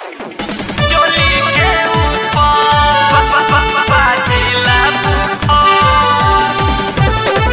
चोली के ऊपर बाजेला बुखार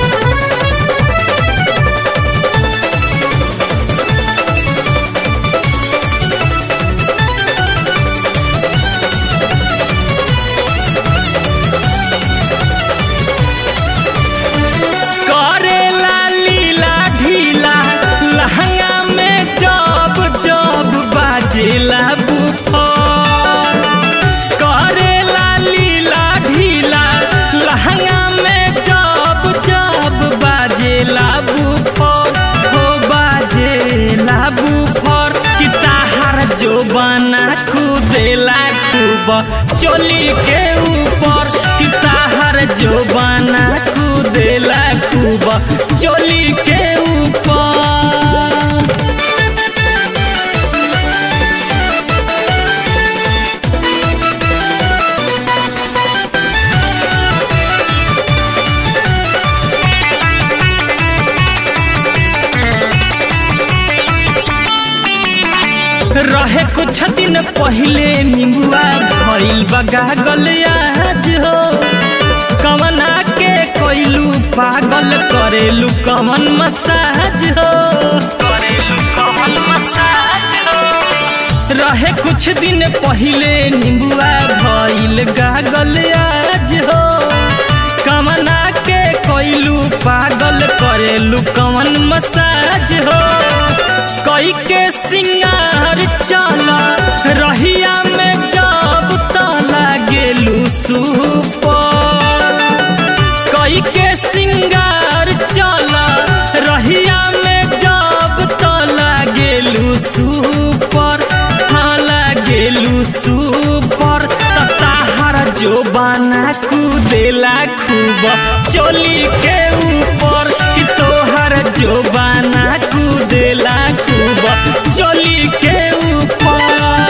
करेला लीला ढीला लहंगा में जब जब बाजेला बुफार करेला लीला ढीला लहंगा में जब जब बाजेला बुफार हो बाजेला बुफार कि ताहार जो बना कूदेला खूब चोली के ऊपर कि ताहार जो बना कूदेला खूब चोली के ऊपर रहे कुछ दिन पहले निंबुआ भइल बगा आज हो कवना के कोइलू पागल करेलू कमन मसाज हो करेलू कमन मसाज हो रहे कुछ दिन पहले निंबुआ भइल गागल आज हो कवना के कोइलू पागल करेलू कमन मसाज हो कई के सिंगार चला रहिया में जब तला गेलू सुपर कई के सिंगार चला रहिया में जब तला गेलू सुपर हाला गेलू सुपर ताहार जो बना कूदेला खूब चोली के ऊपर कि तोहर जो बना कूदेला खूब चोली के ऊपर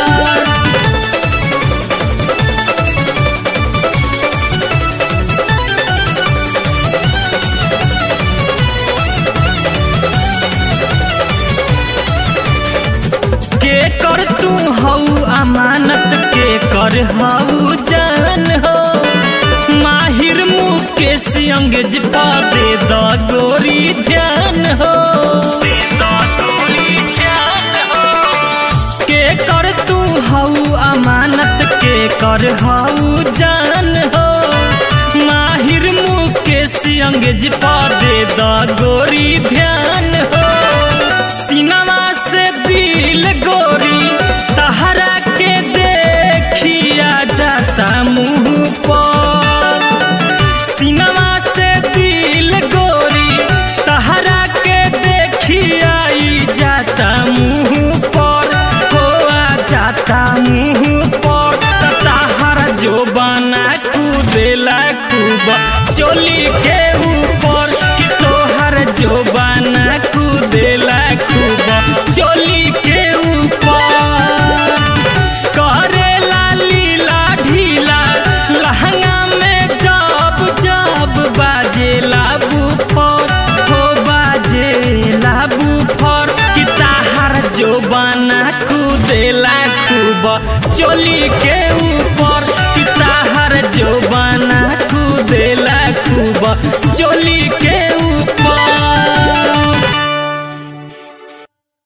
के कर तू हऊ अमानत के कर हऊ जान हो माहिर मुकेश अंगज पा दे द गोरी ध्यान हो दे द गोरी ध्यान हो के कर तू हऊ अमानत के कर हऊ जान हो माहिर मुकेश अंगज पा दे द गोरी ध्यान हो सिनेमा से दिल गोरी तहरा के देखिया जाता मुंह पर सिनेमा से दिल गोरी तहरा के देखिया ई जाता मुंह पर हो आ जाता मुंह पर त तहरा जो बना कूदेला खूब चोली के ऊपर कि तोहर जो बना कूदेला खूब चोली के ऊपर करेला लीला ढीला लहंगा में जब जब बाजेला बुफर हो बाजेला बुफर कि ताहार जो बना कूदेला खूब चोली के ऊपर कि ताहार जो बना कूदेला खूब चोली के